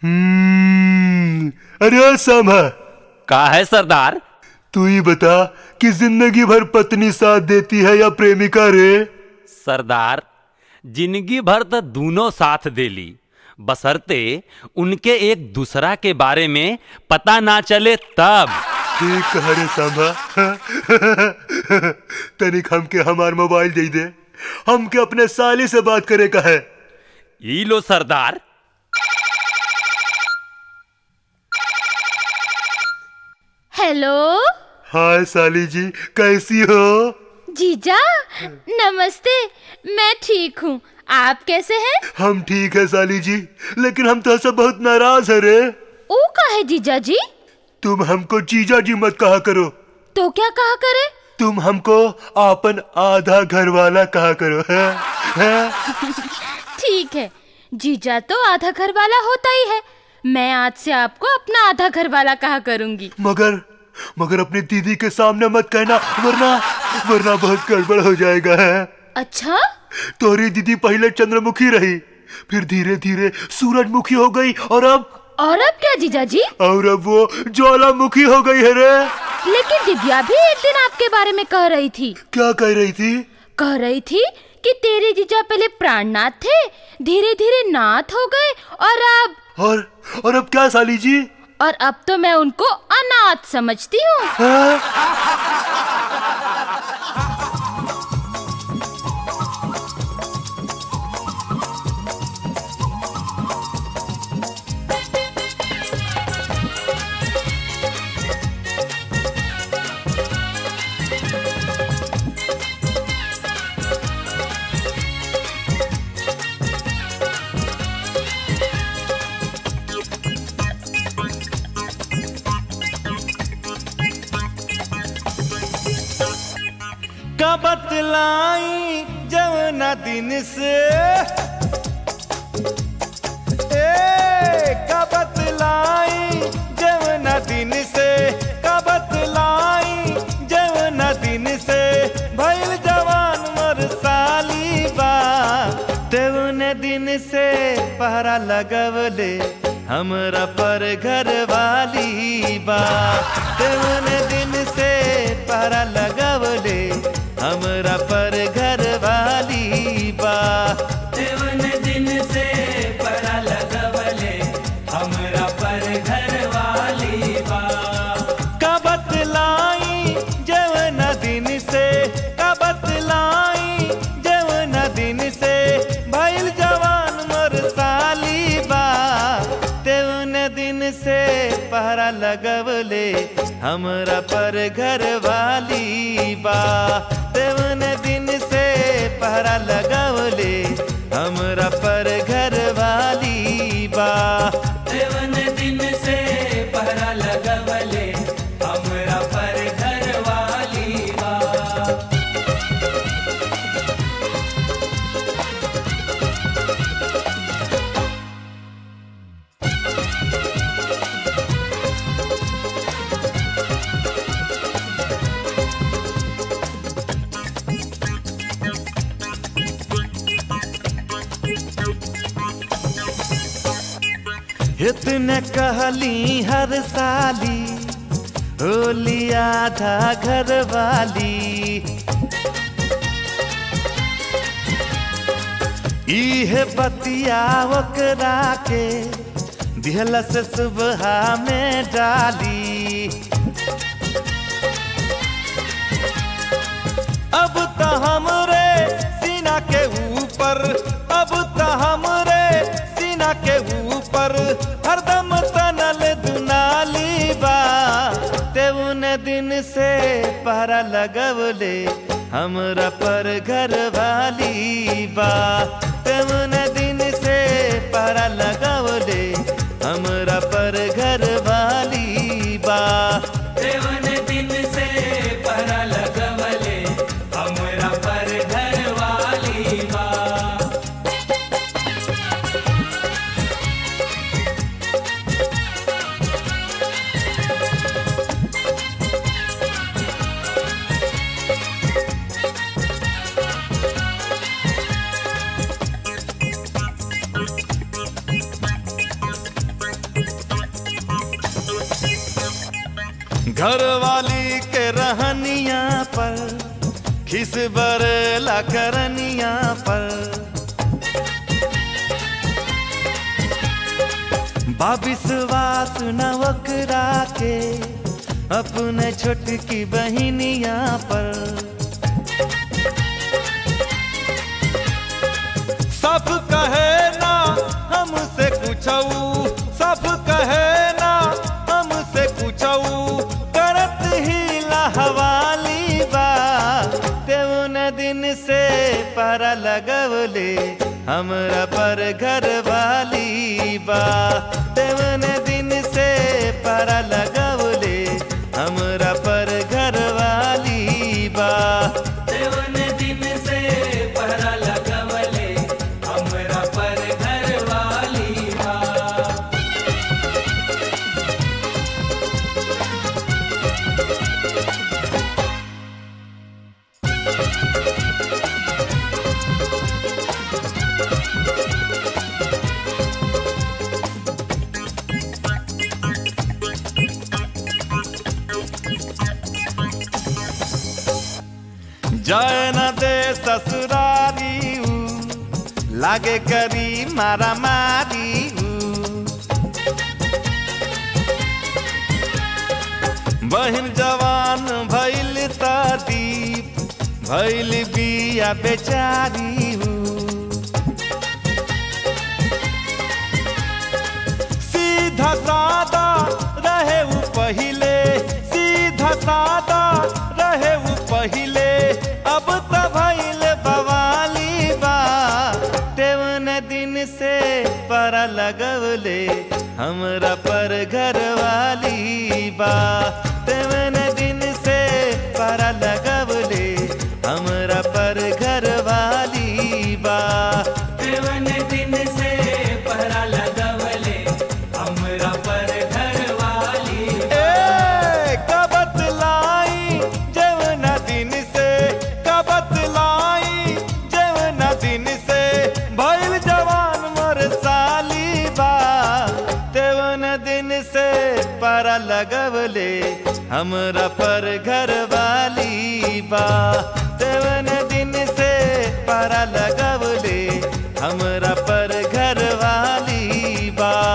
हम्म, अरे सामा का है सरदार तू ही बता कि जिंदगी भर पत्नी साथ देती है या प्रेमिका रे सरदार जिंदगी भर तो दोनों साथ देली बसरते उनके एक दूसरा के बारे में पता ना चले तब ठीक कहा रे सामा तनिक हमके हमार मोबाइल दे दे हमके अपने साली से बात करे का है ई लो सरदार हेलो हाय साली जी कैसी हो जीजा नमस्ते मैं ठीक हूँ आप कैसे हैं हम ठीक है साली जी लेकिन हम तो सब बहुत नाराज है रे ओ का है जीजा जी तुम हमको जीजा जी मत कहा करो तो क्या कहा करे तुम हमको आपन आधा घर वाला कहा करो है, है? ठीक है जीजा तो आधा घर वाला होता ही है मैं आज से आपको अपना आधा घर वाला कहा करूंगी मगर मगर अपनी दीदी के सामने मत कहना वरना वरना बहुत गड़बड़ हो जाएगा है अच्छा तोरी दीदी पहले चंद्रमुखी रही फिर धीरे धीरे सूरजमुखी हो गई और अब और अब क्या जीजा जी और अब वो ज्वालामुखी हो गई है रे लेकिन दिव्या भी एक दिन आपके बारे में कह रही थी क्या कह रही थी कह रही थी कि तेरे जीजा पहले प्राणनाथ थे धीरे धीरे नाथ हो गए और अब और और अब क्या साली जी और अब तो मैं उनको अनाथ समझती हूँ है? का बतलाई जवना दिन से ए का बतलाई जवना दिन से का बतलाई जवना दिन से भइल जवान मर साली बा तेवने दिन से पहरा लगवले हमरा पर घर वाली बा तेवने दिन से पहरा लगवले हमरा पर घर वाली बा देवन दिन से परा लगवले हमरा पर घर वाली बा का बतलाई जवन दिन से का बतलाई जवन दिन से भइल जवान मर साली बा तेवन दिन से पहरा लगवले हमरा पर घर वाली बा तेवन दिन से पहरा लगवले हमरा पर घर वाली बा देवन दिन से परा लगवले हमरा पर घर वाली बा इतने कहली हर साली होली आधा घर वाली इहे बतिया ओकरा के दिहला से सुबह में डाली अब तो हमरे सीना के ऊपर अब तो हमरे सीना के ऊपर हरदम तनल दुनाली बा तेउन दिन से पहरा लगवले हमरा पर घर वाली बा तेउन दिन से पहरा लगवले हमरा पर घर वाली बा देवन दिन से परा लगवले हमरा पर घर वाली बा घर वाली के रहनिया पर खिस बरला करनिया पर बाबिसवास नवकरा के अपने छोटकी बहिनिया पर सब कहे ना हमसे कुछऊ सब कहे ना हमसे कुछऊ करत ही लहवाली बा तेउन दिन से पर लगवले हमरा पर घर वाली बा तेउन दिन से पर लगवले हमरा पर घर वाली बा देवन दिन से पहरा लगवले हमरा पर घर वाली बा जय न दे ससुरारी ऊ, लागे करी मारा मारी ऊ। बहिन जवान भैल त दीप भैल बिया बेचारी ऊ। सीधा सादा रहे ऊ पहिले सीधा सादा रहे ऊ पहिले अब त भइल बवाली बा तेवन दिन से पर लगवले हमरा पर घर वाली बा तेवन दिन से पर लगवले हमरा पर घर वाली बा देवन दिन से पहरा लगवले हमरा पर घर वाली ए कबत लाई जवना दिन से कबत लाई जवना दिन से भइल जवान मोर साली बा तेवन दिन से पारा लगवले हमरा पर घर वाली बा तेवन दिन से पारा लगवले हमरा पर घर वाली बा